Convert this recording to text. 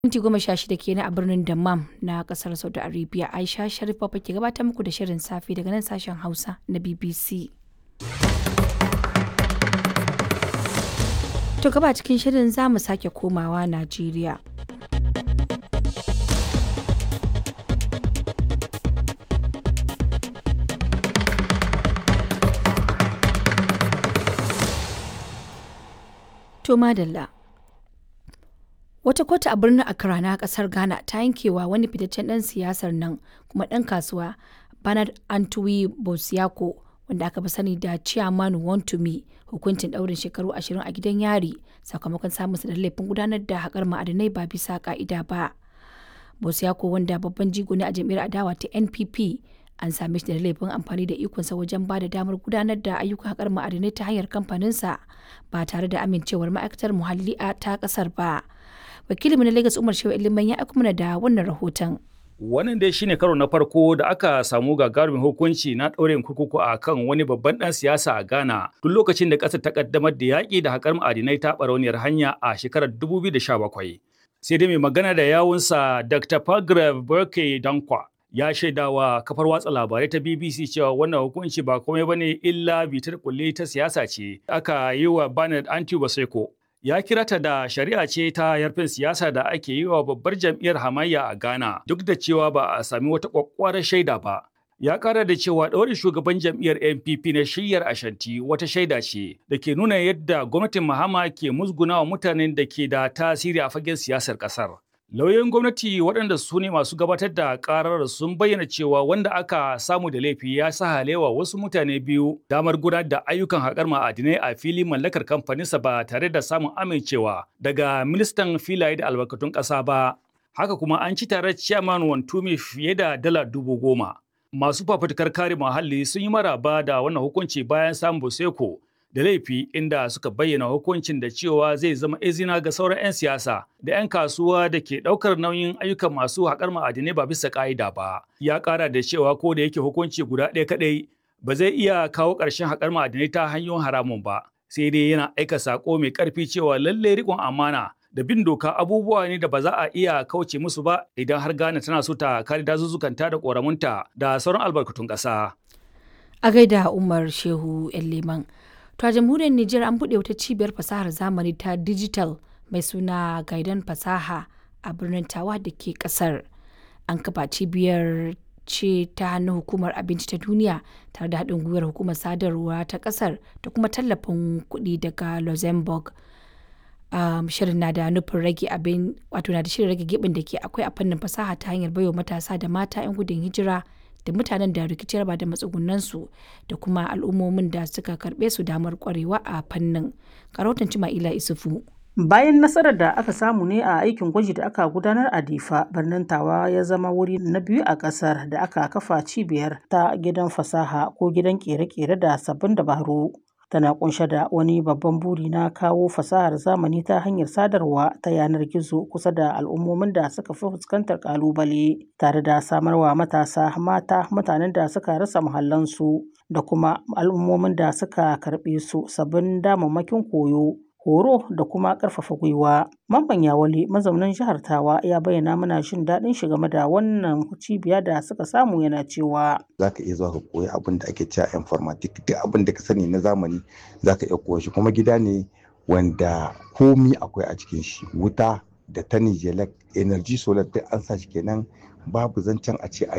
Minti goma sha shida kenan a birnin Dammam na kasar Saudi Arabia. Aisha Sharif Baba ke gabatar muku da shirin safe daga nan sashen Hausa na BBC. To gaba cikin shirin za mu sake komawa Najeriya. To madalla. Wata kotu a birnin Accra na kasar Ghana ta yankewa wani fitaccen ɗan siyasar nan kuma ɗan kasuwa Bernard Antwi Bosiako wanda aka fi sani da Chairman Wontumi hukuncin ɗaurin shekaru ashirin a gidan yari sakamakon samun da laifin gudanar da haƙar ma'adinai ba bisa ƙa'ida ba. Bosiako wanda babban jigo ne a jam'iyyar adawa ta NPP an same shi da laifin amfani da ikonsa wajen ba da damar gudanar da ayyukan haƙar ma'adinai ta hanyar kamfaninsa ba tare da amincewar ma'aikatar muhalli a ta ƙasar ba. Wakilinmu na Lagos Umar Shehu Iliman ya aiko mana da wannan rahoton. Wannan dai shine karo na farko da aka samu gagarumin hukunci na ɗaurin kurkuku a kan wani babban ɗan siyasa a Ghana tun lokacin da ƙasar ta ƙaddamar da yaƙi da haƙar ma'adinai ta ɓarauniyar hanya a shekarar 2017. Sai dai mai magana da yawunsa Dr. Pagrav Burke Dankwa ya shaidawa kafar watsa labarai ta BBC cewa wannan hukunci ba komai bane illa bitar kulle ta siyasa ce aka yi wa Bernard Anti Baseko. Ya kira ta da shari'a ce ta yarfin siyasa da ake yi wa babbar jam'iyyar hamayya a Ghana duk da cewa ba a sami wata kwakwarar shaida ba. Ya kara da cewa ɗaurin shugaban jam'iyyar NPP na shiyyar Ashanti wata shaida ce da ke nuna yadda gwamnatin Mahama ke musgunawa mutanen da ke da tasiri a fagen siyasar ƙasar. Lauyoyin gwamnati waɗanda su ne masu gabatar da ƙarar sun bayyana cewa wanda aka samu da laifi ya sa halewa wasu mutane biyu damar gudanar da ayyukan haƙar ma'adinai a fili mallakar kamfaninsa ba tare da samun amincewa daga ministan filaye da albarkatun ƙasa ba. Haka kuma an ci tare ciyaman Wantumi fiye da dala dubu goma. Masu fafutukar kare muhalli sun yi maraba da wannan hukunci bayan samun Boseko da laifi inda suka bayyana hukuncin da cewa zai zama izina ga sauran 'yan siyasa da 'yan kasuwa da ke ɗaukar nauyin ayyukan masu haƙar ma'adinai ba bisa ƙa'ida ba. Ya ƙara da cewa ko da yake hukunci guda ɗaya kaɗai ba zai iya kawo ƙarshen haƙar ma'adinai ta hanyoyin haramun ba. Sai dai yana aika saƙo mai ƙarfi cewa lallai riƙon amana da bin doka abubuwa ne da ba za a iya kauce musu ba idan har Ghana tana so ta kare dazuzzukanta da ƙoramunta da sauran albarkatun ƙasa. A gaida Umar Shehu Leman. To a jamhuriyar Nijar an buɗe wata cibiyar fasahar zamani ta digital mai suna Gaidan Fasaha a birnin Tawa da ke ƙasar. An kafa cibiyar ce ta hannun hukumar abinci ta duniya tare da haɗin gwiwar hukumar sadarwa ta ƙasar da kuma tallafin kuɗi daga Luxembourg. Um, shirin na da nufin rage abin wato na da shirin rage gibin da ke akwai a fannin fasaha ta hanyar baiwa matasa da mata 'yan gudun hijira da mutanen da rikici raba da matsugunansu da kuma al'ummomin da suka karbe su damar kwarewa a fannin karautan cima'ila isufu bayan nasarar da aka samu ne a aikin gwaji da aka gudanar a difa birnin tawa ya zama wuri na biyu a kasar da aka kafa cibiyar ta gidan fasaha ko gidan kere-kere da sabbin dabaru tana kunshe da wani babban buri na kawo fasahar zamani ta hanyar sadarwa ta yanar gizo kusa da al'ummomin da suka fi fuskantar kalubale tare da samarwa matasa mata mutanen da suka rasa muhallansu da kuma al'ummomin da suka karɓe su sabbin damammakin koyo horo da kuma ƙarfafa gwiwa. Mamman Yawale mazaunin jihar Tawa ya bayyana mana jin daɗin shi game da wannan cibiya da suka samu yana cewa. Za ka iya zuwa ka koyi abin da ake cewa informatic duk abin da ka sani na zamani za ka iya koya shi kuma gida ne wanda komi akwai a cikin shi wuta da ta nijelek energy solar duk an sa shi kenan babu zancen a ce a